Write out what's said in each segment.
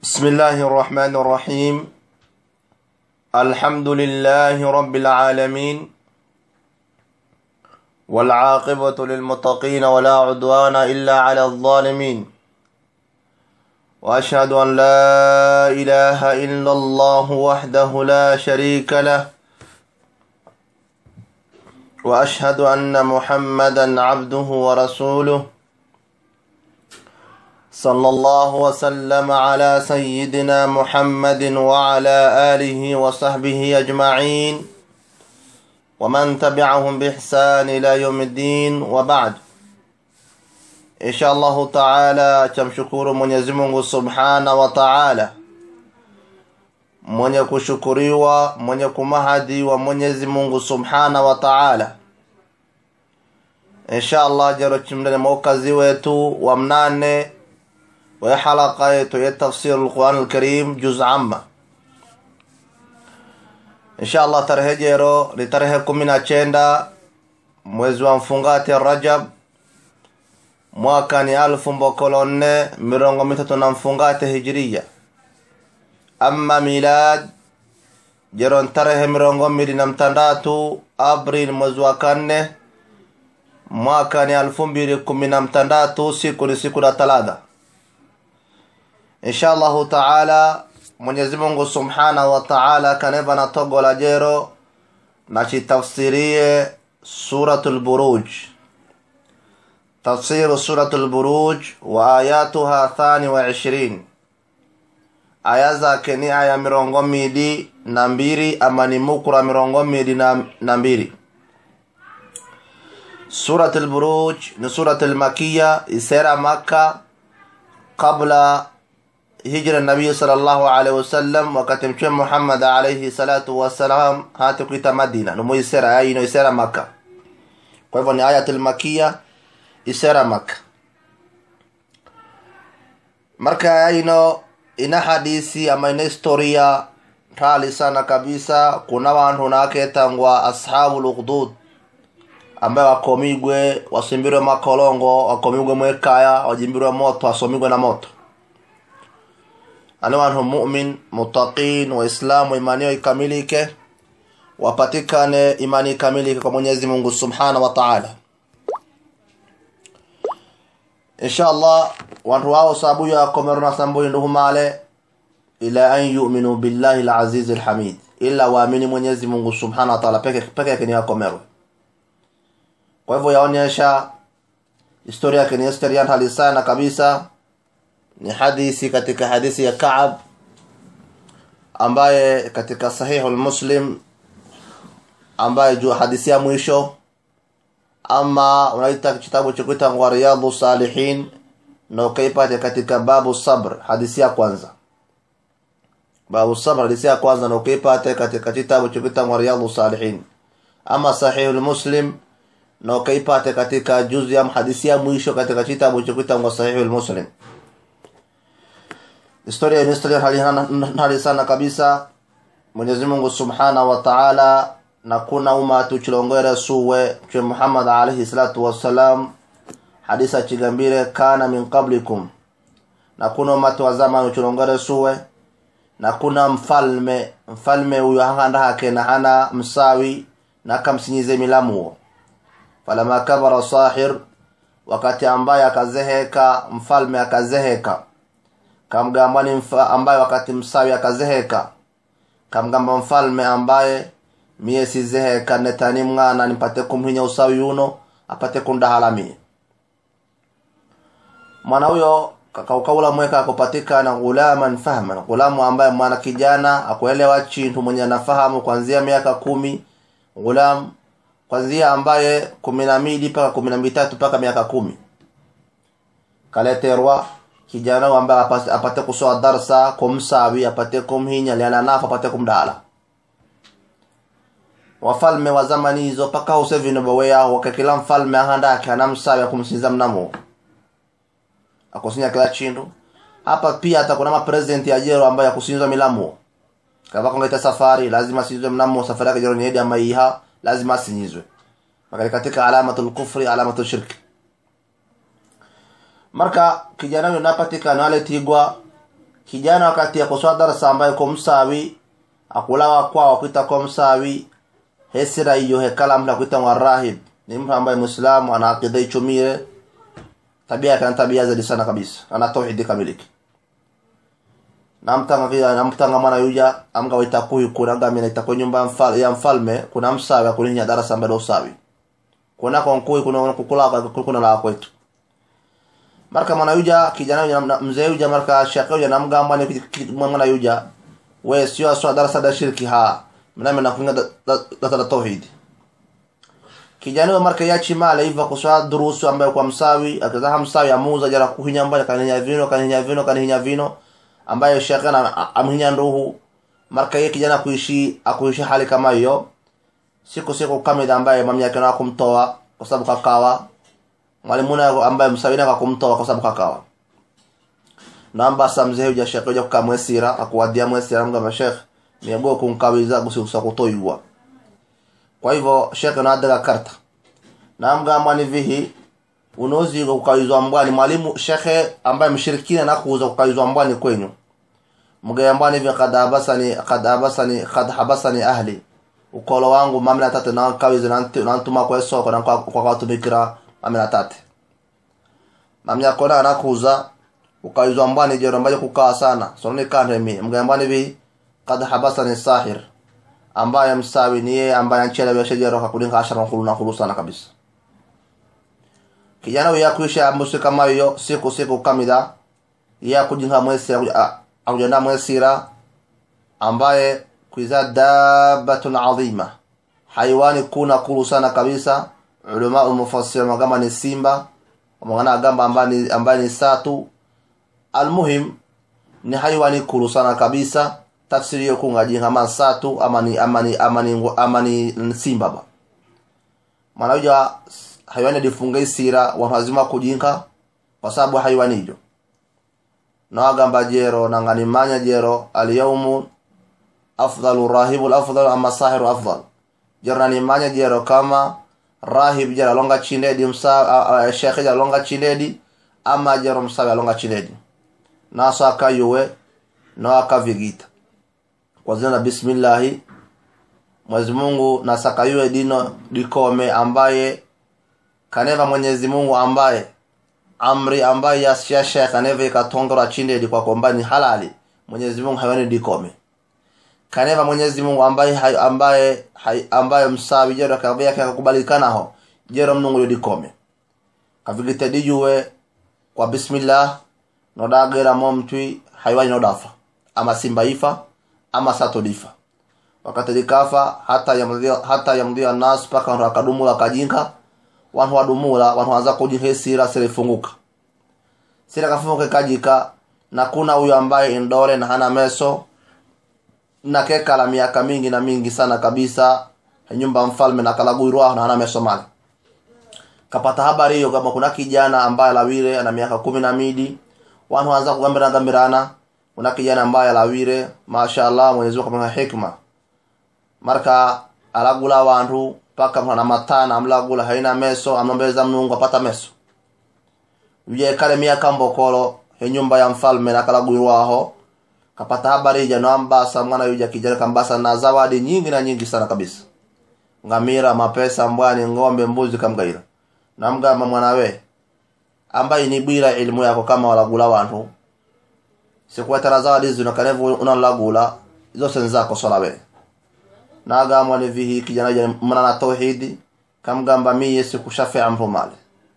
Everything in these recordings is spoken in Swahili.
بسم الله الرحمن الرحيم الحمد لله رب العالمين والعاقبة للمتقين ولا عدوان إلا على الظالمين وأشهد أن لا إله إلا الله وحده لا شريك له وأشهد أن محمدا عبده ورسوله صلى الله وسلم على سيدنا محمد وعلى آله وصحبه أجمعين ومن تبعهم بإحسان إلى يوم الدين وبعد إن شاء الله تعالى تمشكور من يزمه سبحانه وتعالى mwenye kushukuriwa mwenye kumahadi wa mwenyezi mungu subhana wa taala insha allah jero chimdani maukazi wetu wa mnane wa halaka yetu ya tafsir lquran lkarim juz amma insha allah tarehe jero ni tarehe kumi na chenda mwezi wa mfungati rajab mwaka ni alfu mbokolo nne mirongo mitatu na mfungate hijiriya amma milad jeron tarehe mirongo mbili na mtandatu april mwezi wa kanne mwaka ni alfu mbili kumi na mtandatu siku ni siku la talata insha allahu taala mwenyezi mungu subhanahu wa taala kaneva na togo la jero na chitafsirie suratu lburuj tafsiru suratu lburuj wa ayatuha thani wa ishirini aya zake ni aya mirongo mili na mbili ama ni mukura mirongo mili na, na mbili surat lburuj ni surat lmakiya isera makka qabla hijra nabiyi sal llahu alaihi wasallam wakati mtume muhammad alaihi salatu wassalam hati kuita madina numu isera aya ino isera makka kwa hivyo ni ayat lmakiya isera makka marka aya ino ina hadisi ama ina historia rali sana kabisa kuna wantu naketangwa ashabu lughdud ambaye wakomigwe wasimbirwe makolongo wakomigwe mwekaya wajimbirwe moto wasomigwe na moto ani wantu mumin mutaqin waislamu imani yao ikamilike wapatikane imani ikamilike kwa mwenyezi mungu subhanahu wa taala insha allah wantu wao sabuyo yakomerona sambuyi nduhumale ila an yuminu billahi lazizi lhamid ila waamini mwenyezi mungu subhanahu wa taala peke peke yake ni wakomerwe kwa hivyo yaonyesha historia yake ni historia hali sana kabisa ni hadithi katika hadithi ya kaab ambaye katika sahihu lmuslim ambaye juu hadithi ya mwisho ama unaita kitabu cha kuitangwa riyadhu salihin na ukaipate katika babu sabr hadithi ya kwanza babu sabr hadithi ya kwanza na ukaipate katika kitabu cha kuitangwa riyadhu salihin ama sahihu lmuslim na ukaipate katika juzi ya hadithi ya mwisho katika kitabu cha kuitangwa sahihu lmuslim historia ni historia hali, hali sana kabisa mwenyezi mungu subhanahu wa taala na kuna umatu chilongere suwe mtume muhammad alaihi salatu wassalam hadisa chigambire kana min qablikum na kuna umatu wa zamani uchilongere suwe na kuna mfalme mfalme huyo hahanda hake na hana msawi na kamsinyize milamuo falama kabara sahir wakati ambaye akazeheka mfalme akazeheka kamgamba ni mfa, ambaye wakati msawi akazeheka kamgamba mfalme ambaye miye sizeheka netani mwana nipate kumhinya usawi uno apate kundahala miye mwana huyo kakaukaula mweka akupatikana ghulaman fahman ghulamu ambaye mwana kijana akuelewa chintu mwenye anafahamu kwanzia miaka kumi ghulam kwanzia ambaye kumi na mbili mpaka kumi na mitatu mpaka miaka kumi kaleterwa kijana ambaye apate kusoa darsa kumsawi apate kumhinya liananafa apate kumdala wafalme wa zamani hizo paka usevinobowe yao wake kila mfalme ahandake anamsawi akumsinza mnamo akusinya kila chindu hapa pia hata kuna mapresident ya jero ambaye akusinzwa milamu kava kongaita safari lazima sinzwe mnamo safari yake jero ni hedi ama iha lazima asinyizwe makali katika alamatul kufri alamatul shirki marka kijana huyo napatikana aletigwa kijana wakati yakuswa darasa ambaye ko msawi akulawa kwao kwita ko msawi hesira iyo hekala mtu akuita wa rahib ni mtu ambaye muislamu ana akida ichumire tabia yake tabia zaidi sana kabisa ana tauhidi kamiliki namtanga vile namtanga mwana yuja amga waita kuyu kuna ngami na itakuwa nyumba mfal, ya mfalme kuna msawi akulinya darasa ambaye usawi kuna kwa nkui kuna kukula kuna la kwetu marka mwana yuja kijana yuja mzee yuja marka shaka yuja namgamba ni mwana yuja we sio aswa darasa da shirki ha mname na kunga da da tauhidi kijana wa marka yachi mala hivyo kuswa durusu ambayo kwa msawi akaza msawi amuza jara kuhinya mbaya kaninya vino kaninya vino kaninya vino ambayo shekhe na amhinya nduhu marka yeye kijana kuishi akuishi hali kama hiyo siku siku kamida ambaye mami yake na kumtoa kwa sababu kakawa mwalimuna ambaye msawina kwa kumtoa kwa sababu kakawa namba samze huja shekhe huja kukamwesira akuwadia mwesira mga mashekhe miago kunkawiza gusi kutoiwa kwa hivyo shekhe na adaga karta namga mwani vihi unozi kukawizwa mbwani mwalimu shekhe ambaye mshirikina na kuuza kukawizwa mbwani kwenyu mgaya mbwani hivi kad habasani kad habasani kad habasani ahli ukolo wangu mami na tate na kawize na ntuma kwa soko na kwa kwa tumikira mami na tate mami yako na anakuuza ukawizwa mbwani jero ambaye kukaa sana sononi kande mi mgaya mbwani hivi kad habasani sahir ambaye msawi ni yeye ambaye anchela biashara jero kakulinga ashara khulu na khulu sana kabisa kijana huyo yakuisha mbusi kama hiyo siku siku kamida ya kujinga mwesi akujenda mwesira ambaye kuiza dabatun adhima haiwani kuna kulu sana kabisa ulama umufassir magamba ni simba mwana agamba ambaye ambaye ni satu almuhim ni haiwani kulu sana kabisa tafsiri hiyo kunga jinga man satu ama ni ama ni ama ni ama ni simba ba maana haiwani difunga isira watu wazima kujinka kwa sababu haiwani hiyo nawagamba jero nanganimanya jero alyaumu afdalu rahibu afdalu ama sahiru afdal jero nanimanya jero kama rahib jero alonga chindedi msa shekhe jero alonga chindedi ama jero msawi alonga chindedi naso akayuwe no akavigita kwa jina la bismillahi Mwenyezi Mungu nasakayuwe dino dikome ambaye kaneva Mwenyezi Mungu ambaye amri ambaye ya Sheikh kaneva ikatongora chinde di kwa kwamba ni halali Mwenyezi Mungu hayani dikome kaneva Mwenyezi Mungu ambaye hay, ambaye hay, ambaye msawi jero kabia kakubalikana ho jero mnungu dikome kavigite dijuwe kwa bismillah nodagera momtwi haiwani nodafa ama simba ifa ama sato difa wakati likafa hata yamdhia hata yamdhia nas paka ndo akadumula kajinka wantu wadumula wantu waanza kujinka sira silifunguka sira kafunguka kajika na kuna huyo ambaye indole na hana meso na keka la miaka mingi na mingi sana kabisa nyumba mfalme na kalagurwa na hana meso mali kapata habari hiyo kama kuna kijana ambaye lawire ana miaka kumi na midi wantu waanza kugambira gambirana kuna kijana ambaye lawire mashaallah Mwenyezi Mungu akampa hikma marka alagula wantu paka mwana matana amlagula haina meso amlombeza mnungu apata meso uye kale miaka mbokolo he nyumba ya mfalme na kalagulwaho kapata habari ija no ambasa mwana yuja kijana kambasa na zawadi nyingi na nyingi sana kabisa ngamira mapesa mbwani ng'ombe mbuzi kamgaira namgamba mwanawe ambaye ni bwira elimu yako kama walagula wantu sikuwetera zawadi zino kanevu unalagula zose nzako solawe nagamwa ni vihi kijana jana mwana na tauhidi kamgamba miye sikushafia mtu male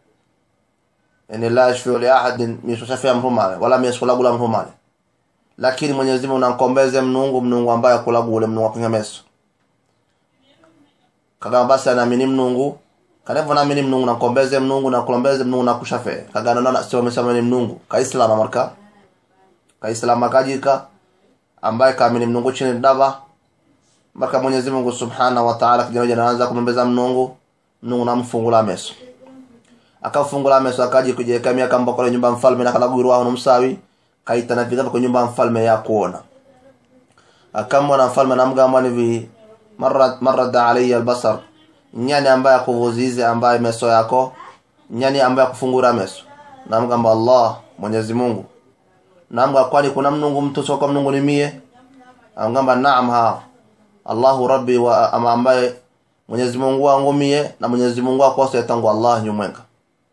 yani la yashfiu li ahadin misushafia mtu male wala misulagula mtu male lakini Mwenyezi Mungu nankombeze mnungu mnungu ambaye kulagule mnungu akinga meso kagamba basi anaamini mnungu kanevo naamini mnungu nankombeze mnungu na kulombeze mnungu na kushafe kagana na sio mesema ni mnungu kaislama marka kaislama kajika ambaye kaamini mnungu chini dava mpaka Mwenyezi Mungu Subhanahu wa Ta'ala kijana jana anaanza kumbeza mnungu mnungu namfungula meso akafungula meso akaji kujiweka miaka mboko nyumba mfalme na kalaguru wao msawi kaita na vitabu kwa nyumba mfalme ya kuona akamwona mfalme namgamba hivi marad marada alayya albasar nyani ambaye akuvuzize ambaye meso yako nyani ambaye akufungura meso namgamba Allah Mwenyezi Mungu namga kwani kuna mnungu mtu sio kwa mnungu ni mie angamba naam ha Allahu rabbi wa ama ambaye Mwenyezi Mungu wangu mie na Mwenyezi Mungu akose tangu Allah nyumwenga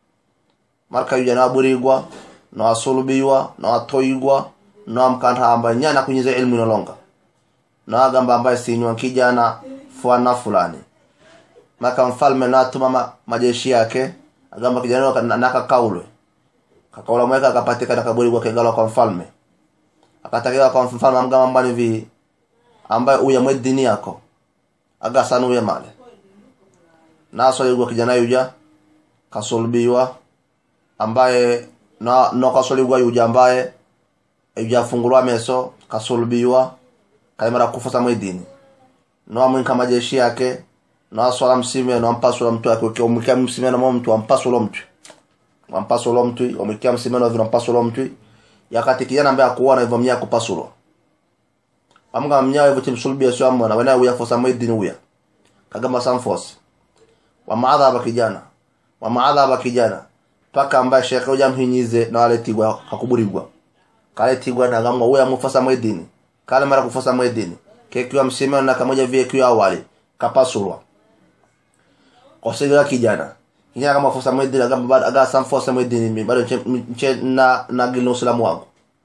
marka yuja naburigwa na wasulubiwa na watoigwa na amkanta ambaye nyana kunyiza ilmu inolonga na agamba ambaye sinywa kijana fuana fulani maka mfalme natuma ma, majeshi yake agamba kijana waka- na- nakakaulwe kakaula mweka akapatikana kaburigwa kegala kwa mfalme akatakiwa kwa mfalme amgamba mbani vi ambaye uya mwe dini yako agasanu uya male nasoligwa kijana yuja kasulubiwa ambaye na no kasoligwa yuja ambaye yuja fungulwa meso kasulubiwa kaimara kufusa mwidini no amwinka majeshi yake no aswala msime no ampasula mtu yake ukiwa umwikia msime no mtu ampasula mtu ampasula mtu umwikia msime no vino ampasula mtu yakati kijana ambaye akuona hivyo mnya kupasulwa amga mnya hivyo timsulubia sio amwana wana uya fosa mwidini uya kagamba samfosi wamaadhaba kijana wamaadhaba kijana paka ambaye shekhe uja mhinyize na waletigwa kakuburigwa kaletigwa na gamwa uya mufasa mwedini kale mara kufasa mwedini kekiwa msimeno na kamoja vile kiwa awali kapasulwa kosigira kijana kijana kama fosa mwedini agamba bado aga samfosa mwedini mi bado nche- nche na na gilno usilamu wangu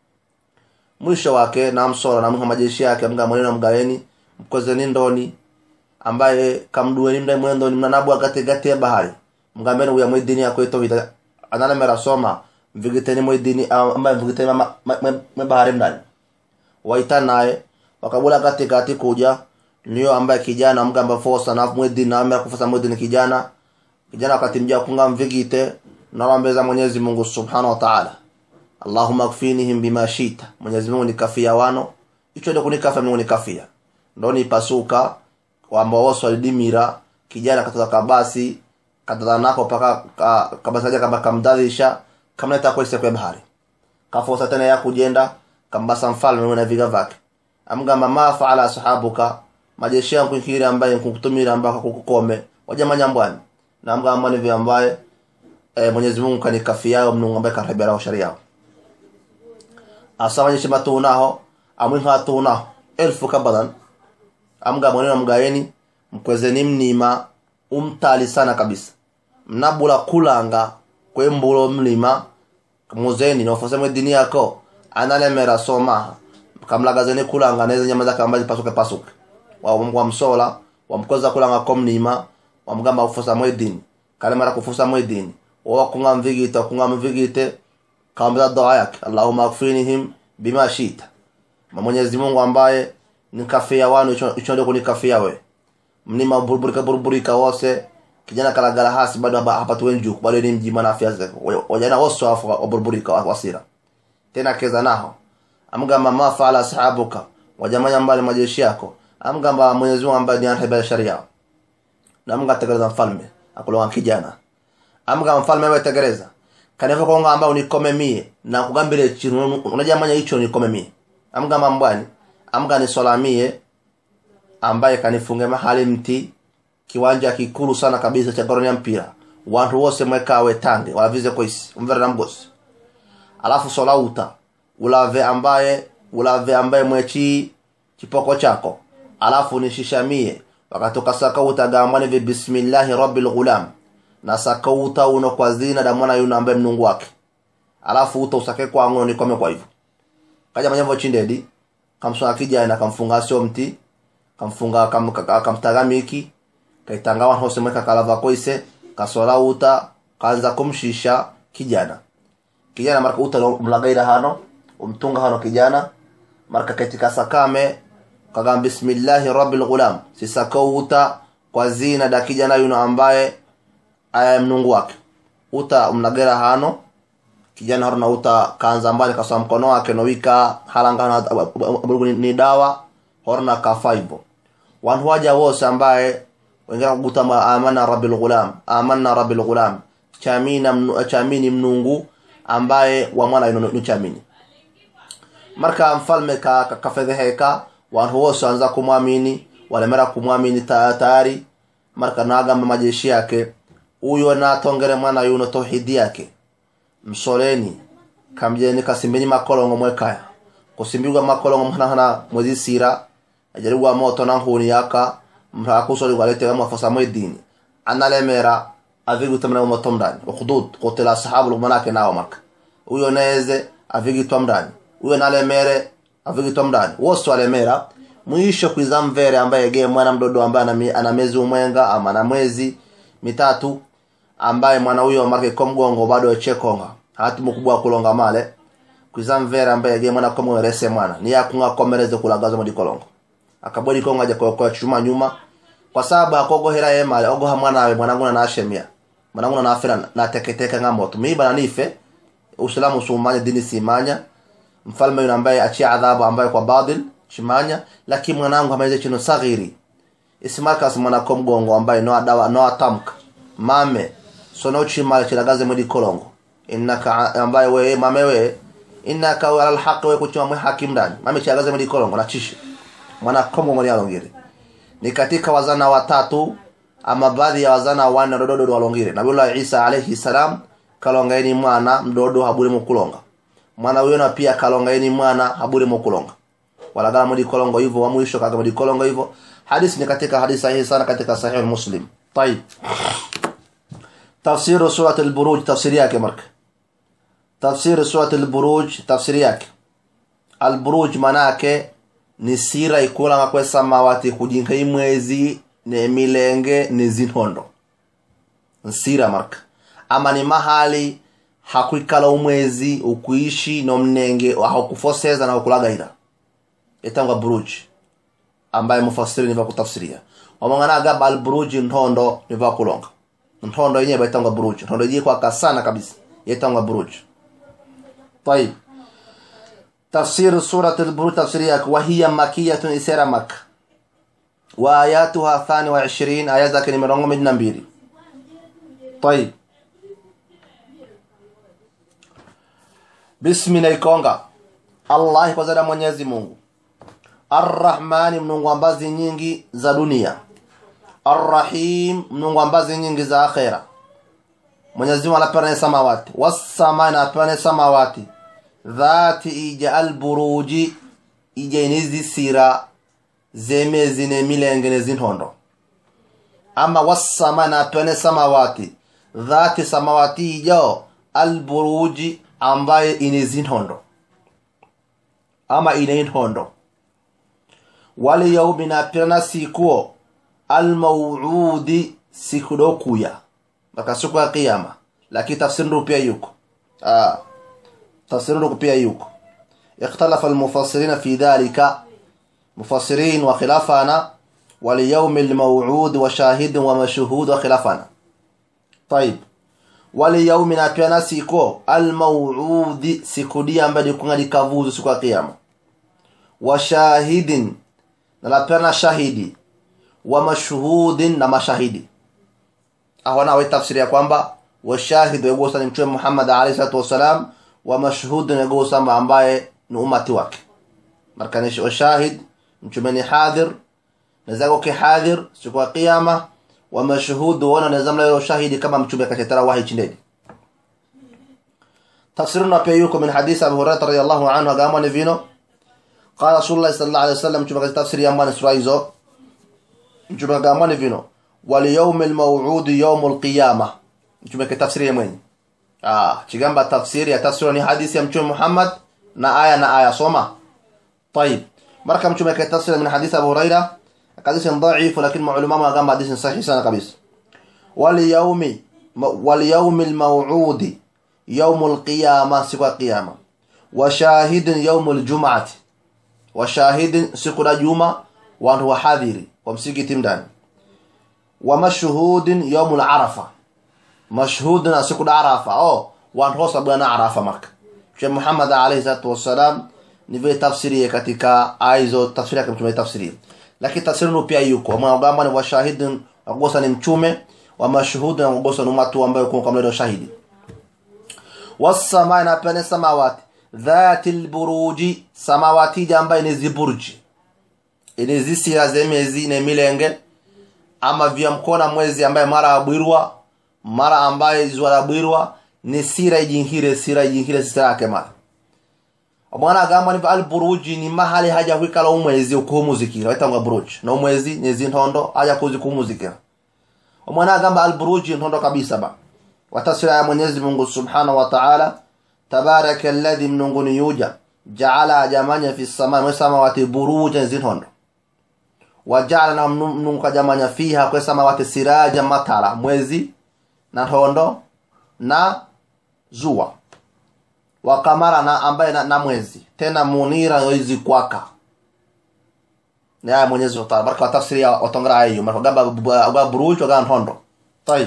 mwisho wake na msora na mha majeshi yake mga mweneno mgaweni mkozeni ndoni ambaye kamdueni mdai mwendoni mnanabu agate gati ya bahari mgambeni uya mwedini yako ito vita anana mera soma mvigiteni mwedini ambaye mvigiteni ma- ma- ma- ma bahari mdani waita naye wakabula kati kati kuja niyo ambaye kijana mgamba fosa na mwedini na amera kufosa mwedini kijana kijana wakati mja kunga mvigite nawambeza Mwenyezi Mungu Subhanahu wa Ta'ala Allahumma kfinihim bima shita Mwenyezi Mungu nikafia wano icho ndio kunikafia Mungu nikafia ndo nipasuka kwamba wose walidimira kijana katoka kabasi katoka nako paka ka, kabasi aja kama kamdadhisha kamleta kwa kwa bahari kafosa tena ya kujenda kambasa mfalme na viga vake amgamba ma faala sahabuka majeshi yangu kiri ambaye nkukutumira ambako kukukome wajamanya mbwani na amgamba ni vya ambaye e, Mwenyezi Mungu kanikafia yao mnungu ambaye karibera sharia yao asawanyishe matunaho amwinha tunaho elfu kabadan amga mweneno mgaeni mkwezeni mnima umtali sana kabisa mnabula kulanga kwembulo mlima muzeni nofosemwe dini yako analemera somaha kamlagazeni kulanga neze nyama zake ambazi pasuke pasuke wa msola wamkoza kulanga ko mnima wamgamba kufusa mwedini kalemera kufusa mwedini wawa kunga mvigite kunga mvigite kaambia dua yake Allahumma akfinihim bima shita Mwenyezi Mungu ambaye nikafia wanu icho ndio kunikafia we mnima burburika burburika wose kijana kalagala hasi bado hapa hapatu wenju bado ni mjima na afya zake wajana wose wafu waburburika wasira tena keza naho amgamba ma faala ashabuka wajamanya mbali majeshi yako amgamba Mwenyezi Mungu ambaye ni anahibia sharia na Mungu ategeleza mfalme akulonga kijana amgamba mfalme wewe tegeleza kaneva konga amba unikome mie na kugambire chinu unajamanya hicho nikome mie amgamba mbwani amga nisolamie ambaye kanifunge mahali mti kiwanja kikulu sana kabisa cha goroni ya mpira wantu wose mwekawe tange walavize koisi umvere na mgosi alafu solauta ulave ambaye ulave ambaye mwechi chipoko chako alafu nishishamie wakatoka sakauta gambani vi bismillahi rabbil ghulam na sakauta uno kwa zina da mwana yuno ambaye mnungu wake alafu uta usake kwa ngono nikome kwa hivyo kaja manyambo chindedi kamsona kijana kamfunga sio mti kamfunga kam, kamtagamiki kaitanga wan hose mweka kalava koise kasola uta kaanza kumshisha kijana kijana marka uta mlagaira hano umtunga hano kijana marka katika sakame kagam bismillahi rabbil ghulam sisako uta kwa zina da kijana yuno ambaye aya mnungu wake uta mnagera hano kijana haruna uta kaanza mbali kaswa mkono wake nowika halanga ni dawa horna kafa hivyo wantu waja wose ambaye wengine kugutama amana rabbil ghulam amanna rabbil ghulam chamina mnu, chamini mnungu ambaye wa mwana yuno chamini marka mfalme ka kafedheheka wantu wose wanza kumwamini walemera kumwamini tayari marka nagamba majeshi yake uyo natongere mwana yuno tauhidi yake msoleni kamjeni kasimbeni makolongo mwekaya kusimbirwa makolongo mhanahana mwezi sira ajaribwa moto na nkuni yaka mrakusori walete mwafosa mwedini analemera avigutamna moto mndani ukhdud kutila sahabu lumanake nao maka huyo neze avigitwa mndani huyo nalemere avigitwa mndani wose walemera mwisho kwiza mvere ambaye ge mwana mdodo ambaye ana miezi umwenga ama na mwezi mitatu ambaye mwana huyo marke komgongo bado echekonga hati mukubwa kulonga male kwiza mvere ambaye ge mwana komgongo rese mwana ni yakunga komereze kulagaza mudi kolongo akabodi konga je kwa chuma nyuma kwa sababu akogohera ye male ogoha mwana we mwanangu na ashemia mwanangu na afira na teketeka ngamoto miba na nife uislamu sumanya dini simanya mfalme yule ambaye achia adhabu ambaye kwa badil chimanya lakini mwanangu amaize chino saghiri isimarkas mwana komgongo ambaye no adawa no atamka mame sono chimala chilagaze mwidi kolongo innaka ambaye we mame we innaka ala alhaq we kuchima mwe hakim ndani mame chilagaze mwidi kolongo na chishi mwana komgongo ni alongire ni katika wazana watatu ama baadhi ya wazana wanne dododo walongire nabiullah isa alayhi salam kalongaeni mwana mdodo haburi mukulonga mwana huyo na pia kalongaeni mwana haburi mukulonga walagala mudi kolongo hivyo wa mwisho kaga mudi kolongo hivyo hadithi ni katika hadithi sahihi sana katika sahih muslim طيب تفسير سورة البروج تفسير yake marka تفسير سورة البروج تفسير yake البروج manake ni sira ikulanga kwe samawati kujinka imwezi ne milenge ne zinhondo nsira marka ama ni mahali hakuikala umwezi ukuishi no mnenge hakufoseza na ukulagaira itangwa buruj ambaye mufasiri niva kutafsiria wamangana agaba al buruj ntondo niva kulonga ntondo yenyewe baitangwa buruj ntondo yenyewe kwa kasana kabisa yetangwa buruj طيب تفسير سورة البروج تفسيريك وهي مكية إسيرة مكة وآياتها ثاني وعشرين آيات ذاك نمرون من نبيري طيب بسم نيكونغا الله kwa zada Mwenyezi Mungu Arrahmani mnungu ambazi nyingi za dunia Arrahim mnungu ambazi nyingi za akhera Mwenyezi Mungu anapeana samawati wasama anapeana samawati dhati ija alburuji ija inizi sira zemezi ne milenge ne zinhondo ama wasama anapeana samawati dhati samawati ijao alburuji ambaye inizi nhondo ama ine nhondo wali yaumi napirana sikuo almauudi siku dokuya maka siku ya kiyama lakini tafsiri ndo pia yuko ah tafsiri ndo pia yuko ikhtalafa almufassirina fi dhalika mufassirin wa khilafana وليوم الموعود وشاهد ومشهود وخلافنا طيب waliyaumi na pia na siko almauudi siku dia ambayo kunga likavuzu siku ya kiyama wa shahidin na lapena shahidi wa mashhudin na mashahidi awana wa tafsiri ya kwamba wa shahid yagosa ni mtume Muhammad alayhi salatu wasalam wa mashhud yagosa ambaye ni umati wake markanishi wa shahid mtume ni hadir nazago ki hadir siku ya kiyama wa mashhud wana nazamla yule shahidi kama mtume katetara wahi chindeni tafsiruna pia yuko min hadith Abu Hurairah radhiyallahu anhu agama ni vino qala Rasulullah sallallahu alayhi wasallam mtume katafsiri yamani sura hizo mtume agama ni vino wal yawmil maw'ud yawmul qiyamah mtume katafsiri yemweni ah chigamba tafsiri ya tafsiri ni hadithi ya mtume Muhammad na aya na aya soma طيب marka mtume katafsiri min hadith Abu Hurairah حديث ضعيف لكن معلومه ما قام حديث صحيح سنه قبيس واليوم واليوم الموعود يوم القيامه سوى القيامه وشاهد يوم الجمعه وشاهد سوى الجمعه وهو حاضر ومسيكي ndani ومشهود يوم العرفه مشهود سوى العرفه او وان هو سبنا عرفه مكه Mtume Muhammad alayhi salatu wassalam ni vile tafsiri katika aizo tafsiri yake mtume tafsiri lakini tafsiri pia yuko mwagamba ni washahidi wagosa ni mchume wa mashuhudi na wagosa ni watu ambao kwa kama shahidi wasamaa na pene samawati dhati alburuji samawati jamba ni ziburji ile zisira zemezi ne milenge ama vya mkona mwezi ambaye mara abwirwa mara ambaye izwara abwirwa ni sira ijinhire sira ijinhire sira yake mara omwana agamba niva al buruji ni mahali haja kwikala umwezi ukuhumuzikira waitangwa buruji na umwezi nyezi ntondo haja kuzi kuhumuzikira omwana agamba al buruji ntondo kabisa ba watasira ya mwenyezi mungu subhanahu wa ta'ala tabaraka alladhi mnunguni yuja jaala ajamanya fi samai mwe samawati buruja nyezi ntondo wajaala na mnungu kajamanya fiha kwe samawati siraja matala mwezi na ntondo na zuwa wakamara na ambaye na, na mwezi tena munira yoizi kwaka ni aya mwenyezi wa taala baraka tafsiri ya watongera aya hiyo marka gamba buruj wa gamba ntondo tayib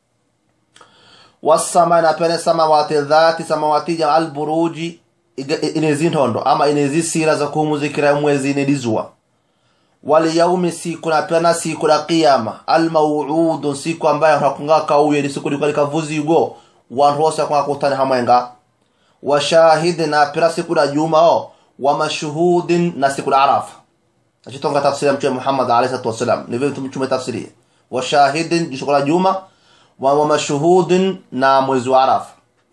wasama na pene samawati dhati samawati ja al buruji inezi ntondo ama inezi sira za kuhumuzikira mwezi inedizua waliyaumi siku na pena siku la qiyama almauudu siku ambayo hakunga kauye ni siku likalika vuzigo wantu wose akunga kutani hamwenga wa shahidin na pira siku la juma o wa mashhudin na siku la arafa achitonga tafsiri ya mtume Muhammad alayhi salatu wasalam ni vile mtume tafsiri wa shahidin siku la juma wa, wa mashhudin na mwezi wa arafa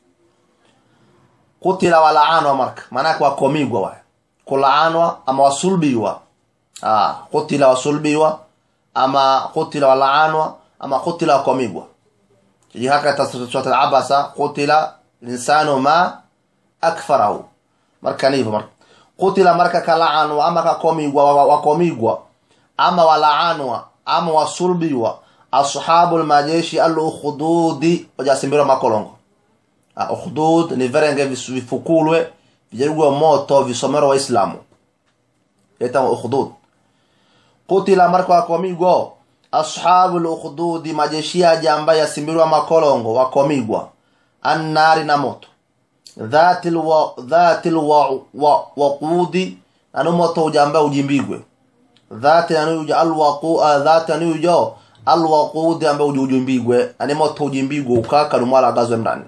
kutila walaanwa marka maana kwa komigwa wa kulaanwa ama wasulbiwa ah kutila wasulbiwa ama kutila walaanwa ama kutila wakomigwa hii haka tasrat al-abasa kutila linsanu ma akfarahu marka ni hivyo marka kutila marka kalaanwa ama kakomigwa wakomigwa ama walaanwa ama wasulbiwa ashabul majeshi al-ukhdudi wajasimbira makolongo ah ukhdud ni verenge vifukulwe vijarugwa moto visomero waislamu yeta ukhdud kutila marka wakomigwa ashabu lukhdudi majeshi aje ambaye yasimbirwa makolongo wakomigwa annari na moto dhati lwa dhati lwa wa waqudi anu moto uja ambaye ujimbigwe dhati anu uja alwaqu dhati anu uja alwaqudi ambaye ujimbigwe ani moto ujimbigwe ukaka lumwala gazwe ndani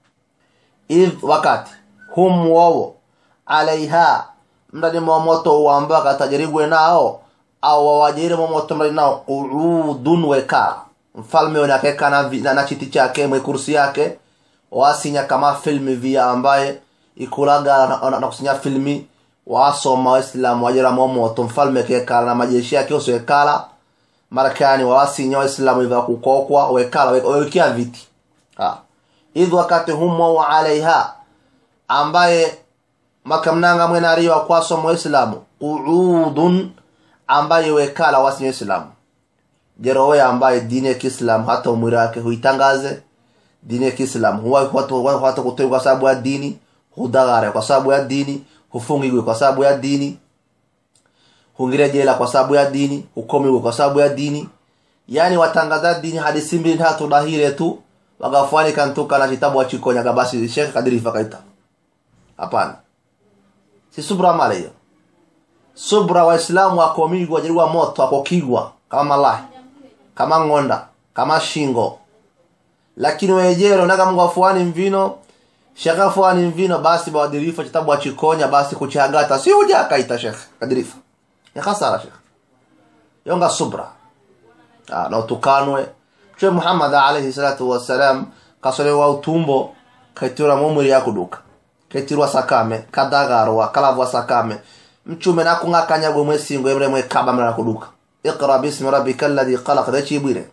idh wakati hum wowo alaiha mndani mwa moto uamba katajirigwe nao au wawajiri mwa moto mndani nao qu'udun wekala mfalme wene akeka na, vi- na, na chiti chake mwe kursi yake wasinya kama filmi via ambaye ikulaga na, na, na kusinya filmi wasoma waislamu wajira mwa moto mfalme kekala na majeshi yake yose wekala marekani wawasinya waislamu iva kukokwa wekala we- wewekia viti ha. idh wakati humo alaiha ambaye makamnanga mwenariwa kwaso muislamu qu'udun ambaye wekala wasi muislamu jerowe ambaye dini ya kiislamu hata umwiri wake huitangaze dini ya kiislamu huwa watu hata kutoa kwa sababu ya dini hudagare kwa sababu ya dini hufungigwe kwa sababu ya dini hungire jela kwa sababu ya dini hukomigwe kwa sababu ya dini yani watangaza dini hadisi mbili tatu dahire tu wagafuani kantuka na kitabu wachikonyaga basi shekhe kadirifa kaita hapana si subra male hiyo subra waislamu wakomigwa wajaliwa moto akokigwa kama malahi kama ng'onda kama shingo lakini wejero naga mungu afuani mvino shekhe afuani mvino basi bawadirifa kitabu wachikonya basi kuchagata si uja akaita shekhe kadirifa ya khasara shekhe yonga subra Ah, na utukanwe mtume muhammad alayhi salatu wassalam kasolewa utumbo kaitirwa mumwiri yakuduka kaitirwa sakame kadagarwa kalavwa sakame mchume nakung'akanyagwe mwesingo emre mwekaba mra kuduka iqra bismi rabbika alladhi khalaq dachibwire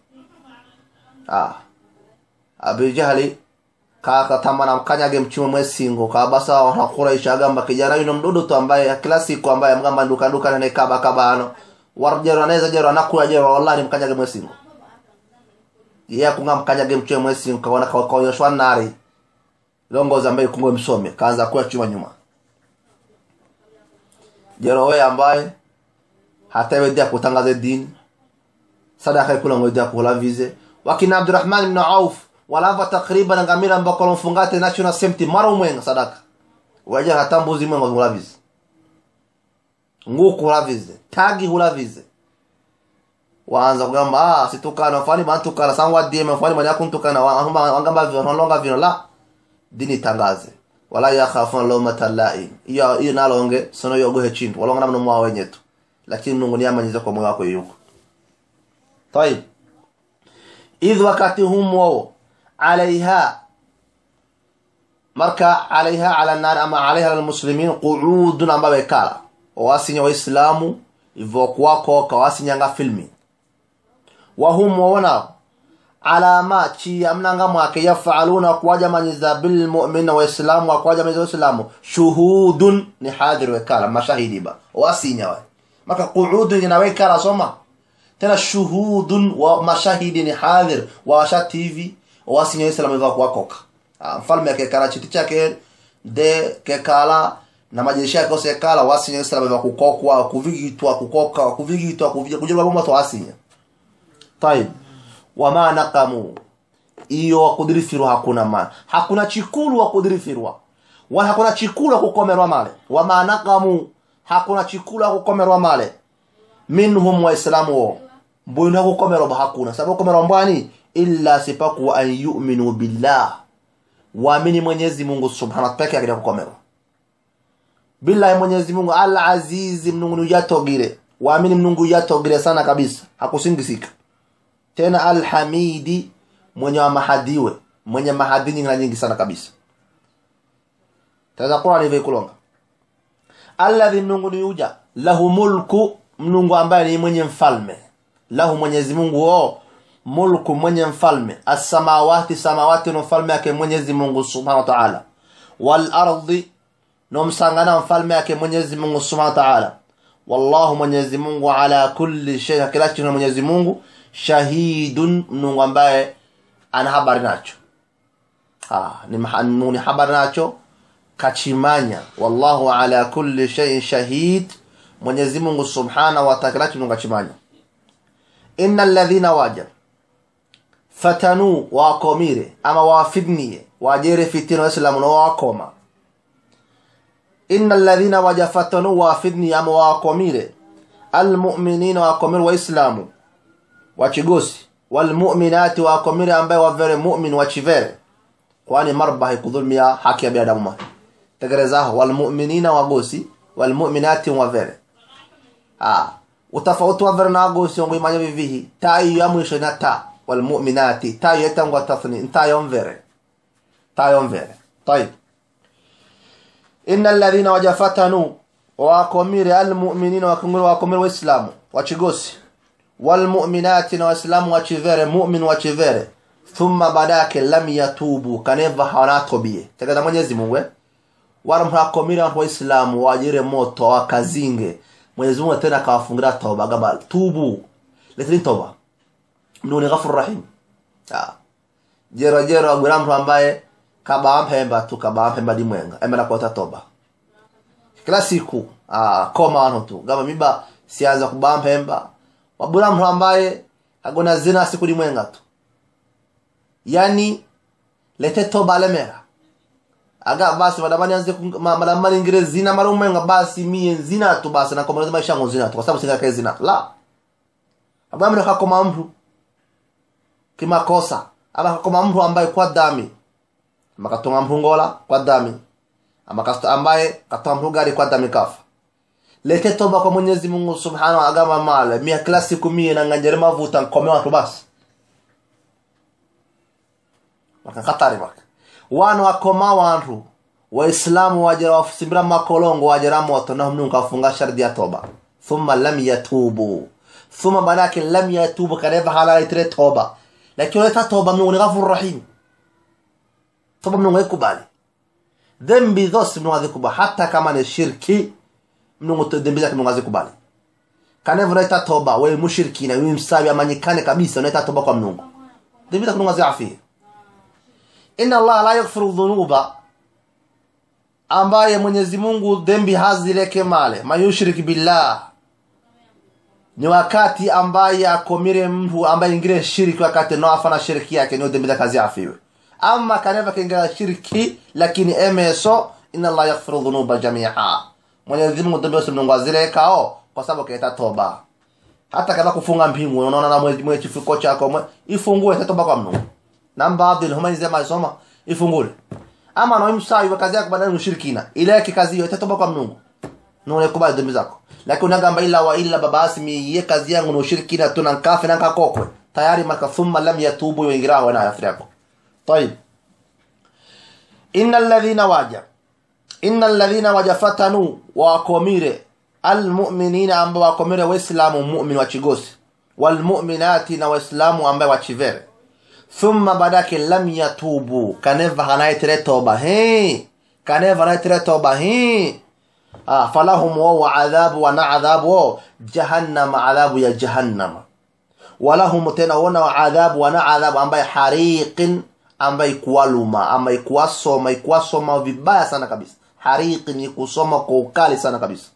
ah abi jahli kaka tamana mkanyage mchume mwesingo kabasa wana quraish agamba kijana yuno mdudu tu ambaye kila siku ambaye mgamba nduka nduka na kaba kabano warjero anaweza jero anakuya jero wallahi mkanyage mwesingo yeye kunga mkanyage mchume mwesingo kaona kwa kwa yoshwa nari longoza ambaye kungwe msome kaanza kuya chuma nyuma jero wewe ambaye hata wewe kutangaza dini sadaka kula ngoja kula vize wakina Abdurrahman ibn Auf walava takriban ngamira mbako mfungate national safety mara umwenga sadaka waja hata mbuzi mwenga kula vize nguku kula vize tagi hula vize waanza kugamba ah situkana fani bantukana sangwa dime fani manya kuntukana wangamba vyo longa vyo la dini tangaze wala yakhafuna lawmata laim iyo iyo nalonge sono yogohe chintu walonga namno mwa wenyetu lakini Mungu ni amanyiza kwa moyo wako yuko طيب idh wakati humo alaiha marka alaiha ala nar ama alaiha ala muslimin qu'udun ambayo kala wasinya waislamu ivokuwakoka wasinyanga filmi wahum wona alama chi amnanga mwake yafaluna kuwajamanyiza bilmu'mina waislamu wakuwajamanyiza waislamu shuhudun ni hadir wekala mashahidi ba wasinya wa maka qu'udun inawekala soma tena shuhudun wa mashahidi ni hadir washa tv wasinya waislamu ivokuwakoka mfalme akekala chiti chake de kekala na majeshi yake ose kala wasinya waislamu ivakukokwa kuvigitwa kukoka kuvigitwa kujirwa bomo to wasinya طيب wama naqamu iyo wakudirifirwa hakuna ma hakuna chikulu wakudirifirwa wala hakuna chikulu kukomerwa male wama naqamu hakuna chikulu kukomerwa male minhum waislamu wo mbwinu kukomerwa hakuna sababu kukomerwa mbwani illa sipaku an yu'minu billah waamini Mwenyezi Mungu subhanahu peke yake kukomerwa billahi Mwenyezi Mungu al azizi mnungu yatogire waamini mnungu yatogire sana kabisa hakusingisika tena alhamidi mwenye wa mahadiwe mwenye mahadi nyingi na nyingi sana kabisa taza Qur'an hivi kulonga alladhi mnungu ni yuja lahu mulku mnungu ambaye ni mwenye mfalme lahu Mwenyezi Mungu o mulku mwenye mfalme as-samawati samawati no mfalme yake Mwenyezi Mungu Subhanahu wa Ta'ala wal ardi no msangana mfalme yake Mwenyezi Mungu Subhanahu wa Ta'ala wallahu Mwenyezi Mungu ala kulli shay kila kitu Mwenyezi Mungu shahidun Mungu ambaye ana habari nacho ah ni Mungu ni habari nacho kachimanya wallahu ala kulli shay shahid Mwenyezi Mungu Subhanahu wa Ta'ala Mungu kachimanya innal ladhina wajab fatanu wakomire ama wafidnie wajere fitina waislamu no wakoma innal ladhina wajafatanu wafidni ama wakomire almu'minina wakomire waislamu wachigosi walmu'minati wakomire ambaye wavere mu'min wachivere kwani marba haikudhulmia haki ya binadamu ma tegerezaho walmu'minina wagosi walmu'minati wavere ah utafauti wavere na wagosi ngo imanya vivihi ta iyo ya mwisho na ta walmu'minati ta iyo etangwa tathni nta yomvere ta yomvere طيب إن الذين وجفتنوا wakomire almu'minina wakomire wakomire waislamu wachigosi walmu'minati na waislamu wachivere mu'min wachivere thumma badake lam yatubu kaneva hawanatobie tegeza mwenyezi mungu wala mhakomire watu waislamu wajire moto wakazinge mwenyezi mungu tena akawafungira toba gaba tubu leteni toba mnuni ghafur rahim ah jero jero agwira mtu ambaye kabampemba tu kabampemba dimwenga emera kota toba kila siku ah koma wano tu gama miba sianza kubampemba wabula mtu ambaye agona zina siku dimwenga tu yani lete toba lemera aga basi madamani anze madamani ngire zina mara umwenga basi mie zina tu basi na kwa lazima ishango zina tu kwa sababu singa kae zina la abamre kakoma mtu kimakosa aba kakoma mtu ambaye kwa dami makatonga mpungola kwa dami ama kasta ambaye katoa mrugari kwa dami kafa lete toba kwa Mwenyezi Mungu Subhanahu wa agama male mia kila siku mie na ngajere mavuta nkome watu basi maka katari maka wana wakoma wantu waislamu wajera wafusimbira makolongo wajera moto na mnungu kafunga shardi ya toba thumma lam yatubu thumma badake lam yatubu kaneva halala itire toba lakini leta toba mnungu ni ghafur rahim toba mnungu ikubali dhambi zote mnungu azikubali hata kama ni shirki mnungu dhambi zake mnungu azikubali kaneva unaita toba wewe mushirikina wewe msawi amanyikane kabisa unaita toba kwa mnungu dhambi zake mnungu aziafie inna Allah la yaghfiru dhunuba ambaye Mwenyezi Mungu dhambi hazileke male mayushrik billah ni wakati ambaye akomire mtu ambaye ingire shiriki wakati no afana shiriki yake ni dhambi kazi afiwe ama kaneva kingira shiriki lakini emeso inna Allah yaghfiru dhunuba jami'a Mwenyezi Mungu dhambi zote Mungu azilekao kwa sababu kaita toba hata kama kufunga mpingu unaona na mwezi mwezi kifuko chako mwe, ifungue toba kwa Mungu na baadhi ya humani zema isoma ifungule ama na msai wa kazi yako badala ushirikina ile yake kazi hiyo itatoba kwa Mungu none kubali dhambi zako lakini unagamba ila wa illa babasi mi ye kazi yangu na ushirikina tu na nkafe na nkakokwe tayari maka thumma lam yatubu yuingira wa na afri yako طيب innal ladhina waja innal ladhina waja fatanu wakomire almu'minina ambao wakomire waislamu mu'min wa chigosi walmu'minati na waislamu ambao wachivere thumma badake lam yatubu kaneva hanaitere toba he kaneva hanaitere toba he ah, falahum wa adhabu wa na adhabu jahannama adhabu ya jahannama walahum tena wana adhabu wana adhabu ambaye hariqin ambaye kuwaluma ambaye kuwasoma ikuwasoma vibaya sana kabisa hariqin ni kusoma kwa ukali sana kabisa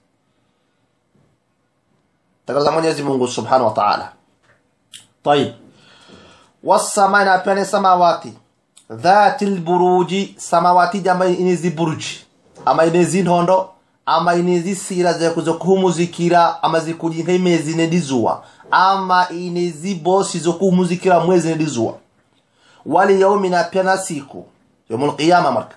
takatifu Mwenyezi Mungu Subhanahu wa Ta'ala طيب والسماء na pia ni samawati dhati lburuji samawati jamba inizi buruji ama inezi ntondo ama inezi sira zokuhumuzikira ama zikujinka imezi nedizuwa ama inezi bosi zokuhumuzikira mwezi nedizuwa wali yaumi na pia na siku yaumul qiyama marka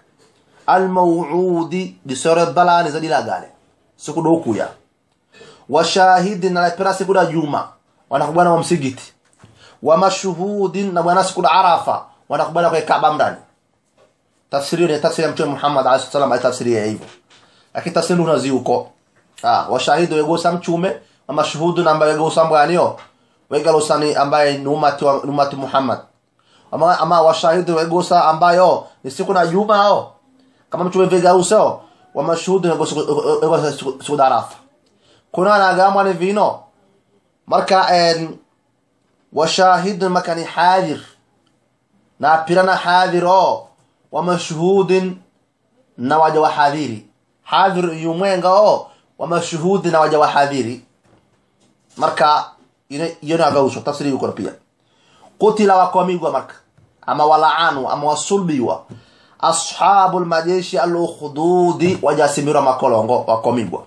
almawudi disore balani zadilagale siku dokuya washahidin na pia siku da juma wanakubana wa msigiti wa mashuhudin na bwana siku arafa wanakubana kwa Kaaba ndani tafsiri ni tafsiri ya Mtume Muhammad alayhi salam tafsiri ya hivyo lakini tafsiri unazi huko ah washahidu wegosa mchume wa mashuhudun ambaye wegosa mbwanio wegalosani ambaye ni umati wa umati Muhammad ama, ama washahidu wegosa ambayo ni siku na juma hao kama mchume vegausao wa mashuhudu wegosa siku arafa kuna na gamwa ni vino marka en وشاهد مكان حاضر نابرنا حاضر او ومشهود نواجه وحاضري حاضر يومين او ومشهود نواجه وحاضري marka yonagawsho tafsiri yuko pia qutila wakomigwa marka ama walaanu ama wasulbiwa ashabul majeshi al-ukhdudi wajasimira makolongo wakomigwa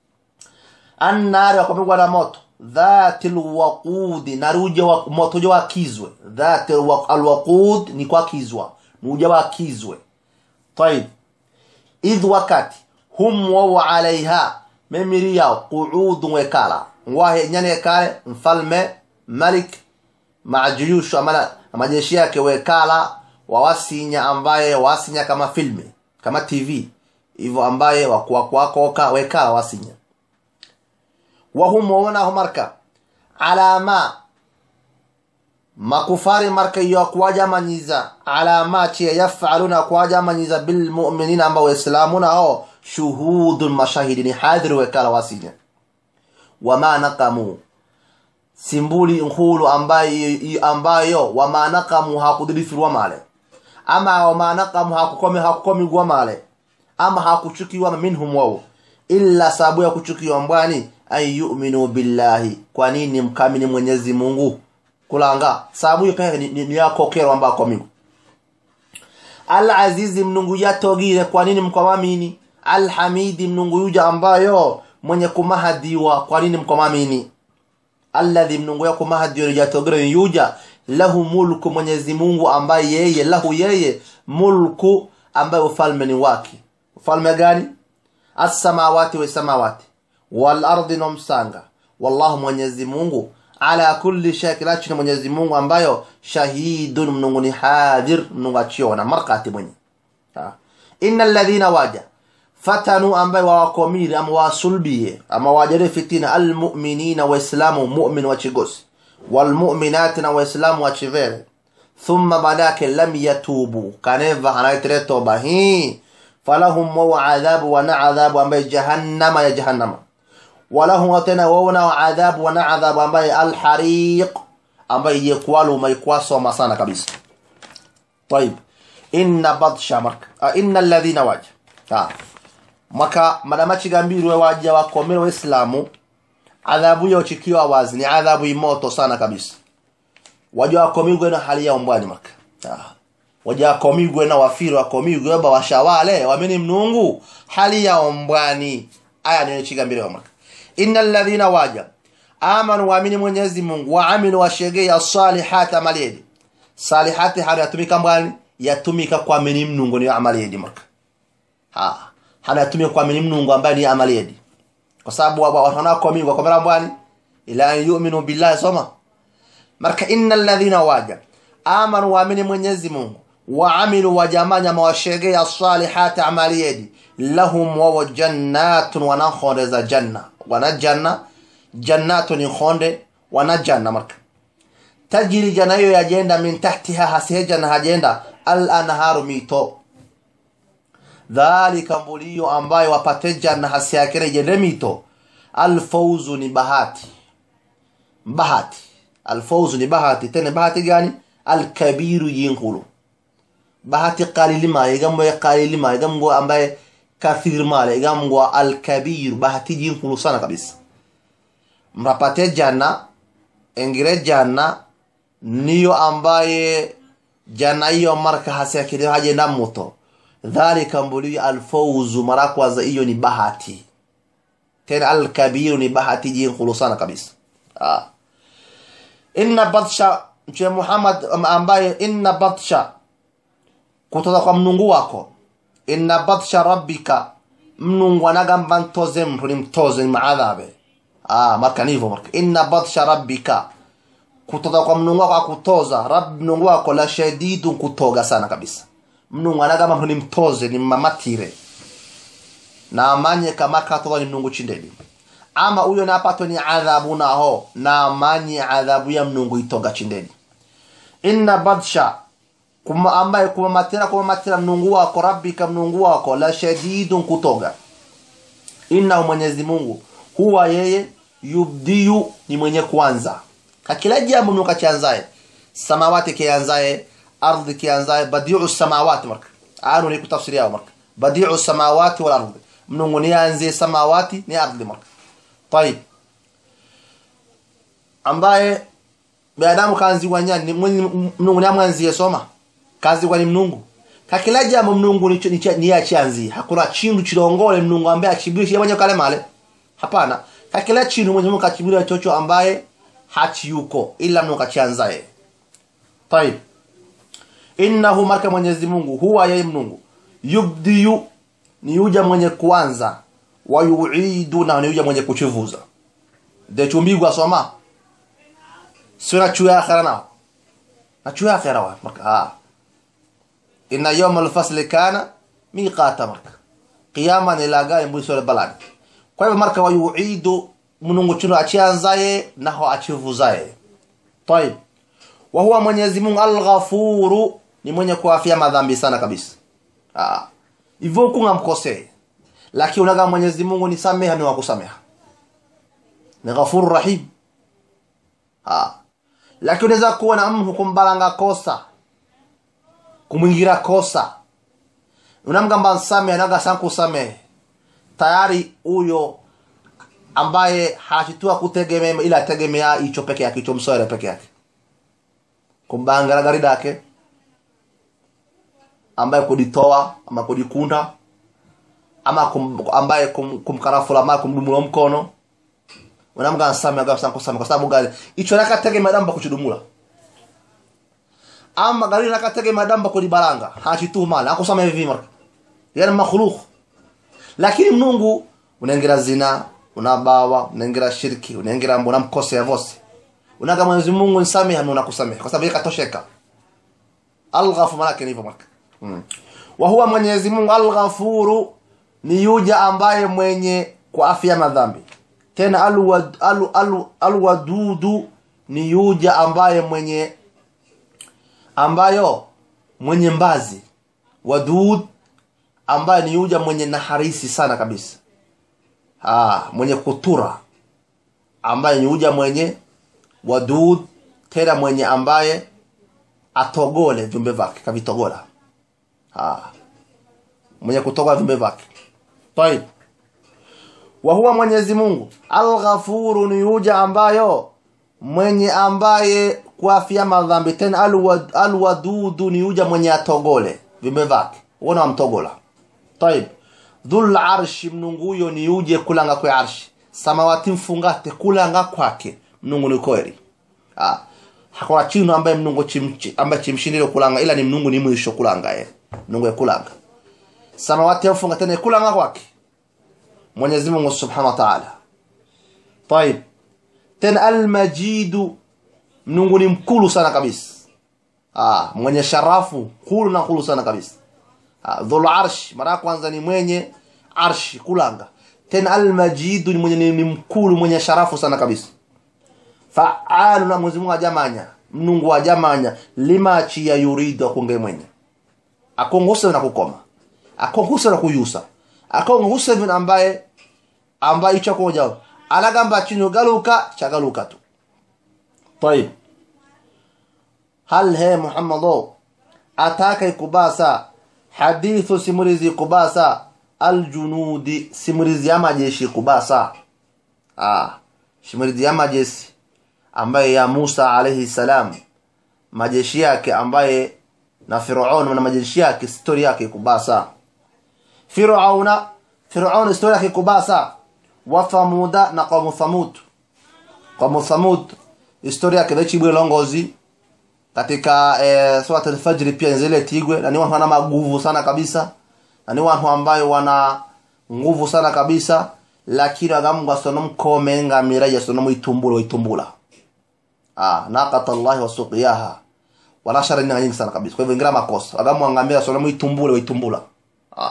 annari wakomigwa na moto dhati lwaqudi naruja wa moto uja wakizwe dhati alwaqud ni kwa kizwa nuja wakizwe طيب idh wakati hum wawo alaiha memiri yao qu'udun wekala ngwahe nyane kale mfalme malik majuyushu amana majeshi yake wekala wawasinya ambaye wasinya kama filme kama tv hivyo ambaye wakuwakoka wekala wasinya wahum waonaho marka ala ma makufari marka iyo akuwajamanyiza ala ma chiya yafaluna akuwajamanyiza bilmuminina amba waislamuna ao shuhudun mashahidini hadhiri wekala wasinya wama naqamu simbuli nkulu ambayo, ambayo wama naqamu hakudirifirwa male ama wama naqamu hakukomi hakukomigwa male ama hakuchukiwa minhum wao illa sababu ya kuchukiwa mbwani an yu'minu billahi kwa nini mkamini mwenyezi mungu kulanga sababu hiyo peke ni, ni, ni yakokero ambako mingu al azizi mnungu yatogire kwa nini mkwamamini al hamidi mnungu yuja ambayo mwenye kumahadiwa kwa nini mkwamamini alladhi mnungu ya kumahadiwa yatogire yuja lahu mulku mwenyezi mungu ambaye yeye lahu yeye mulku ambaye ufalme ni wake ufalme gani as-samawati wa samawati wal ardi na msanga wallahu mwenyezi mungu ala kulli shay kila chini mwenyezi mungu ambayo shahidun mnungu ni hadir mnungu achiona markati mwenye innal ladhina waja fatanu ambayo wawakomiri ama wasulbiye ama wajare fitina almu'minina waislamu mu'min wachigosi walmu'minati na waislamu wachivere thumma badake lam yatubu kaneva hanaitere toba hii falahum wawa adhabu wana adhabu ambaye jahannama ya jahannama walahum tena wawana adhabu wana adhabu ambaye alhariq ambaye yekwaluma ikwasoma sana kabisa طيب inna badsha marka uh, inna alladhina waja ha maka madamachi gambirwe waja wakomera waislamu adhabu yao chikiwa wazi ni adhabu imoto sana kabisa waja wakomigwe na hali yao mbwani maka ha waja wakomigwe na wafiri wakomigwe ba washawale wameni mnungu hali yao mbwani aya ni chigambirwe maka innal ladhina waja amanu waamini mwenyezi mungu waamilu washegei as-salihati amaliyedi salihati hali yatumika mbwani yatumika kuamini mnungu niyo amaliyedi maka ha hana yatumika kuamini mnungu ambaye ni amaliyedi kwa sababu wanakomigwa komera mbwani ila an yu'minu billahi soma marka innal ladhina waja amanu waamini mwenyezi mungu waamilu wajamanya mawashegea salihati amaliyedi lahum wawo jannatun wanakhondeza janna wana janna jannatu ni khonde wana janna marka tajiri janna hiyo yajenda min tahtiha hasihe janna hajenda al anharu mito dhalika mbuliyo ambayo wapate janna hasiyakire jende mito alfauzu ni bahati bahati alfauzu ni bahati tena bahati gani alkabiru yinkulu bahati qalili ma igambo qalili ma igambo ambaye kathir male igambo alkabir bahati yinkulu sana kabisa mrapate janna engire janna niyo ambaye janna hiyo marka hasiyakire hajenda muto dhalika mbuli alfauzu mara kwanza hiyo ni bahati tena alkabiru ni bahati jinkulu sana kabisa ah. inna batsha mtume muhammad ambaye inna batsha kutoka kwa mnungu wako inna batsha rabbika mnungu anagamba ntoze mtu ni mtoze ni maadhabe ah, marka nivo marka inna batsha rabbika kutoka kwa mnungu wako akutoza rab mnungu wako la shadidun kutoga sana kabisa mnungu anagamba mtu ni mtoze ni mamatire na amanye kama katoka ni mnungu chindeni ama huyo napato ni adhabu naho na amanye adhabu ya mnungu itoga chindeni inna badsha kuma ambaye kumamatira kumamatira mnungu wako rabbika mnungu wako la shadidun kutoga innahu mwenyezi mungu huwa yeye yubdiyu ni mwenye kwanza kakila jambo mnungu kachianzaye samawati kianzaye ardhi kianzaye badiu samawati marka anu ni kutafsiri yao marka badiu samawati wal ardhi mnungu ni anzie samawati ni ardhi marka طيب ambaye binadamu kaanziwa nyani mnungu ni amwanzie soma kaanziwa ni mnungu kakila jambo mnungu ni achianzie hakuna chindu chilongole mnungu ambaye achibiri yamanya kale male hapana kakila chindu mwenye mungu kachibiri chocho ambaye hachi yuko ila mnungu kachianzaye طيب innahu marka mwenyezi mungu huwa yeye mnungu yubdiyu ni yuja mwenye kuanza wayuidu na ni yuja mwenye kuchivuza de chumbigwa soma sura chuya akhira nao na chuya akhira wa marka ha inna yawm al-fasl kana miqata marka qiyama ni laga imbu sura balad kwa hivyo marka wayuidu munungu chuno achianzaye naho achivuzaye طيب wa huwa mwenyezi Mungu al-ghafuru ni mwenye kuafia madhambi sana kabisa ah hivyo kungamkosee lakini unaga Mwenyezi Mungu ni sameha ni wakusameha ni ghafuru rahim ah lakini unaweza kuona mtu kumbalanga kosa kumwingira kosa unamgamba nsamehe anaga sanku samehe tayari huyo ambaye hachitua kutegemea ila tegemea hicho peke yake hicho msore peke yake kumbangara gari dake ambaye kuditoa ama kudikunda ama kum, ambaye kum, kumkarafula mara kumdumula mkono unamga nsame agasa kusama kwa sababu gari icho nakatege madamba kuchudumula ama gari nakatege madamba kulibalanga hachitu mala akusama hivi mara yani makhluq lakini mnungu unaingira zina unabawa unaingira shirki unaingira mbona mkose ya vose unaga Mwenyezi Mungu nisamehe na unakusamehe kwa sababu yeye katosheka al-ghafur malaki ni hivyo marka mm. wa huwa Mwenyezi Mungu al-ghafuru ni yuja ambaye mwenye kwa afya madhambi tena alwadudu alu, alu, alu ni yuja ambaye mwenye ambayo mwenye mbazi wadud ambaye ni yuja mwenye naharisi sana kabisa ah mwenye kutura ambaye ni yuja mwenye wadud tena mwenye ambaye atogole viumbe vyake kavitogola ah mwenye kutogola viumbe vyake طيب وهو Mwenyezi Mungu Al-Ghafuru ni yuja ambayo mwenye ambaye kuafia madhambi tena alwadudu ni yuja mwenye atogole viumbe vyake uona wamtogola طيب dhul arshi mnunguyo ni yuje kulanga kwa arshi samawati mfungate kulanga kwake mnungu ni kweli ah hakuna chino ambaye mnungu chimchi ambaye chimshindile kulanga ila ni mnungu ni mwisho kulanga yeye mnungu kulanga samawati mfungate ni kulanga kwake Mwenyezi Mungu Subhanahu wa Ta'ala طيب tena al-majid mnungu ni mkulu sana kabisa ah mwenye sharafu hulu na hulu sana kabisa ah dhul arsh mara ya kwanza ni mwenye arshi kulanga tena almajid ni mwenye ni mkulu mwenye sharafu sana kabisa faalu na Mwenyezi Mungu ajamanya mnungu ajamanya lima chi ya yuridu akunge mwenye akongose na kukoma akongose na kuyusa akongose vina ambaye ambaye icho koja alagamba chino galuka chagaluka tu طيب هل هي محمد ataka ikubasa hadithu simulizi kubasa aljunudi simulizi ya majeshi kubasa ah simulizi ya majeshi ambaye ya Musa alayhi salam majeshi yake ambaye na Firaun na majeshi yake story yake kubasa Firauna Firaun story yake kubasa wa Thamuda na qaumu Thamud qaumu Thamud historia yake vechibwe longozi katika e, swat al-fajr pia zile tigwe na ni watu wana maguvu sana kabisa na ni watu ambayo wana nguvu sana kabisa lakini agamungu asonom komenga miraja sonom itumbula itumbula ah naqata Allah wa suqiyaha wala shara ni nyingi sana kabisa kwa hivyo ingira makosa agamu angamia sonom itumbula itumbula ah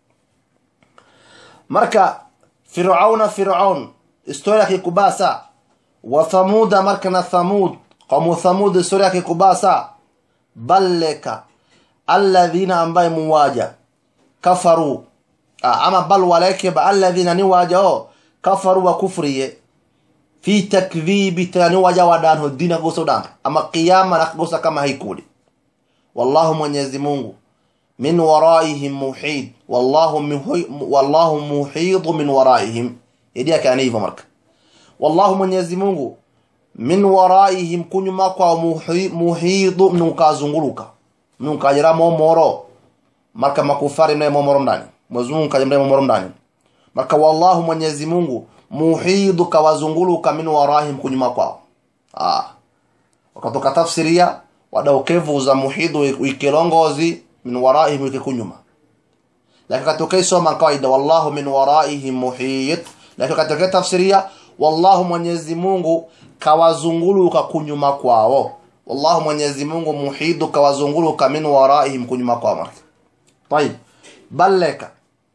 marka Firauna Firaun historia kikubasa wa Thamuda marka na Thamud qaumu Thamud historia kikubasa balleka alladhina ambaye muwaja kafaru ama bal walake ba alladhina ni waja o kafaru wa kufriye fi takdhibi tani waja wadan ho dina goso dan ama qiyama na gosa kama haikuli wallahu mwenyezi Mungu min waraihim muhid wallahu wallahu muhid min waraihim idia kana hivyo marka wallahu mwenyezi Mungu min waraihim kunyuma kwa muhid mnukazunguluka mnukajira momoro marka makufari mnaye momoro ndani Mwenyezi Mungu kajambaye momoro ndani marka wallahu mwenyezi Mungu muhidu kawazunguluka min warahim kunyuma kwao ah wakatoka tafsiria wadaukevu za muhidu ikilongozi min warahim ikikunyuma lakini katokea soma kawaida wallahu min waraihim muhit lakini katokea tafsiria wallahu mwenyezi Mungu kawazunguluka kunyuma kwao wallahu mwenyezi Mungu muhidu kawazunguluka min waraihim kunyuma kwao طيب balleka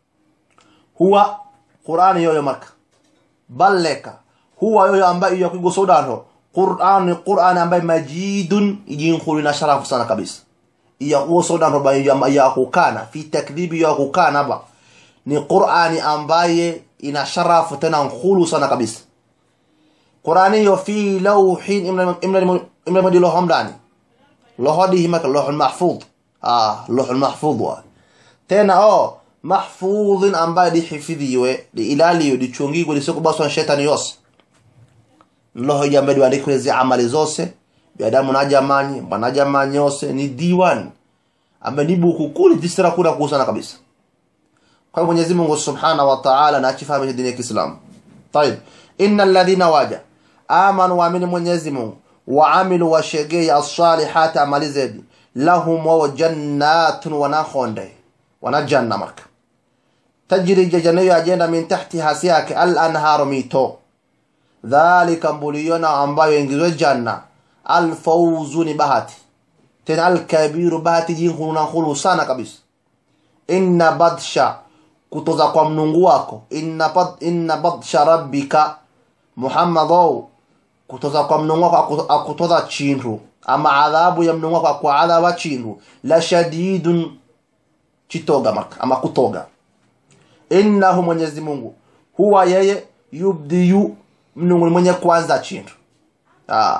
huwa Qur'ani yoyo marka balleka huwa yoyo ambaye yakigo sodano Qur'ani Qur'ani ambaye majidun yinkhulu na sharafu sana kabisa ya huwa sodano ba ya kukana fi takdhibi ya kukana ba ni Qur'ani ambaye ina sharafu tena nkhulu sana kabisa Qur'ani yo fi lawhin imla imla imla madilo hamdani lohadihi maka lohul mahfudh ah lohul mahfudh wa tena oh mahfudhin ambaye dihifidhiwe diilaliwe dichungigwe lisikubaswa shetani yose loho jambe diandikwe zi amali zose biadamu na jamani bana jamani yose ni diwan ambaye ni buku kuli disira kuna kusana kabisa kwa Mwenyezi Mungu Subhanahu wa Ta'ala na achifahamisha dini ya Kiislamu طيب ان الذين waja amanu waamini Mwenyezi Mungu waamilu washegei as-salihati amali zedi lahum wa jannatun wa nakhonde wana janna marka tajri jajanayo ajenda min tahti hasiyake al anharu mito dhalika mbuliyona ambayo ingizwe janna al fawzu ni bahati tena al kabiru bahati jinhuna khulu sana kabisa inna badsha kutoza kwa mnungu wako inna bad inna badsha rabbika muhammadu kutoza kwa mnungu wako akutoza chinru ama adhabu ya mnungu wako kwa adhaba chinru la shadidun chitoga marka ama kutoga innahu mwenyezi mungu huwa yeye yubdiyu mnungu mwenye kwanza chintu ah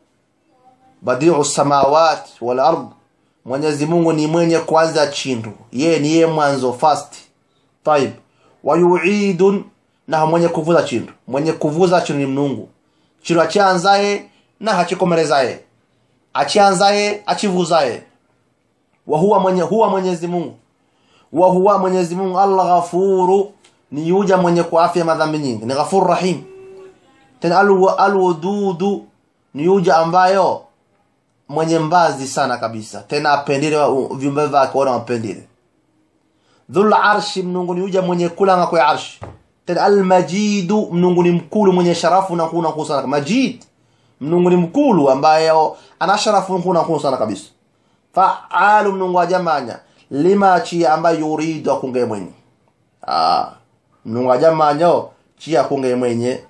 badiu samawat wal ard mwenyezi mungu ni mwenye kwanza chintu yeye ni yeye mwanzo first طيب wayuidun na mwenye kuvuza chintu mwenye kuvuza chintu ni mnungu chintu achianzaye na hachikomerezaye achianzaye achivuzaye wa huwa mwenye huwa mwenyezi mungu wa huwa mwenyezi mungu al-ghafuru ni yuja mwenye kuafia madhambi nyingi ni ghafur rahim tena al-wududu ni yuja ambayo mwenye mbazi sana kabisa tena apendile viumbe vyake wana wapendile dhul arshi mnungu ni yuja mwenye kulanga kwa arshi tena al-majidu mnungu ni mkulu mwenye sharafu na kuna kusana majid mnungu ni mkulu ambaye ana sharafu na kuna kusana kabisa faalu mnungu ajamanya lima chia ambayo yuridu akunge mwenye ah mnungu ajamanyo chia akunge mwenye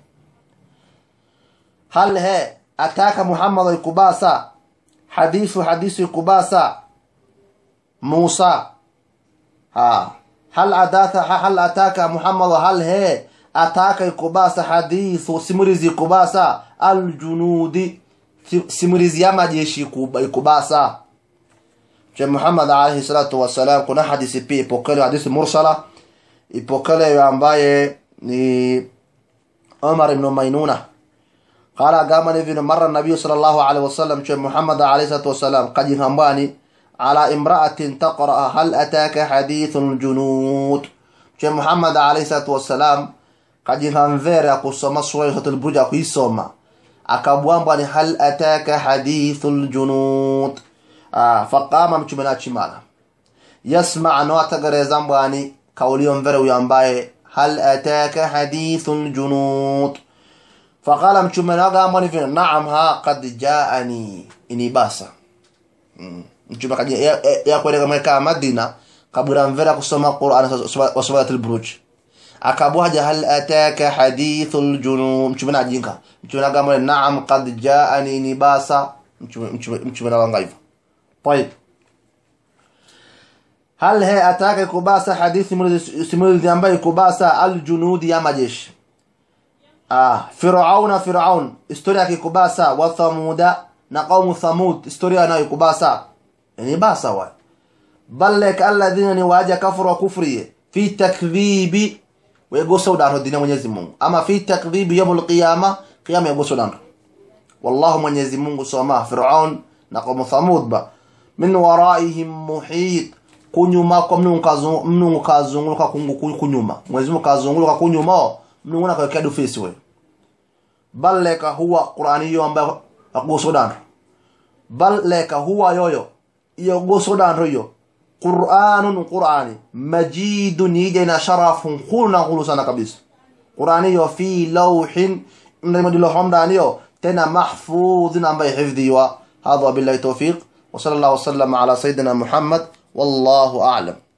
hal he ataka muhammad ikubasa hadithu hadithu ikubasa musa ha hal adatha hal ataka muhammad hal he ataka ikubasa hadithu simulizi ikubasa aljunudi simulizi ya majeshi ikubasa Mtume Muhammad alayhi salatu wasalam kuna hadithi pia ipokelewa hadithi mursala ipokelewa ambaye ni Umar ibn Maynuna qala gama ni vile mara nabii sallallahu alayhi wasallam Mtume Muhammad alayhi salatu wasalam kaji hambani ala imra'atin taqra hal ataka hadithul junud Mtume Muhammad alayhi salatu wasalam kaji hamvera kusoma suratul buruj kuisoma akabwamba ni hal ataka hadithul junud ah faqama mtume na chimala yasma no atagareza mbwani kaulio mvere huyo ambaye hal ataka hadithul junud faqala mtume na gamba ni vile naam ha qad jaani ini basa mtume kaji ya, ya kwenda kama Madina kabura mvera kusoma Qur'an wa suratul buruj akabuhaja hal ataka hadithul junud mtume na jinga mtume na gamba naam qad jaani ni basa mtume mtume na wanga hivyo طيب هل هي أتاك كباسة حديث سمولد ينبغي كباسة الجنود يا مجيش آه فرعون فرعون استوريا كباسة وثمود نقوم ثمود استوريا نا كباسة يعني باسة واي بل لك الذين نواجه كفر وكفري في تكذيب ويقصوا دانه الدين mwenyezi Mungu ama fi takdhib yawm alqiyama qiyama yaqصوا dانه والله mwenyezi Mungu soma Firaun na qawm Thamud ba min waraihim muhit kunyuma kwa mnungu kazungu mnungu kazunguluka kungu kunyuma mwezi Mungu kazunguluka kunyuma mnungu na kawekea dufisi we bal leka huwa qur'ani hiyo ambayo akusodan bal leka huwa yoyo iyo gosodan hiyo qur'anun qur'ani majidun yijina sharafun khulna khulusana kabisa qur'ani hiyo fi lawhin ndimo homdani hiyo tena mahfudhin ambaye hifdhiwa hadha billahi tawfiq وصلى الله وسلم على سيدنا محمد والله أعلم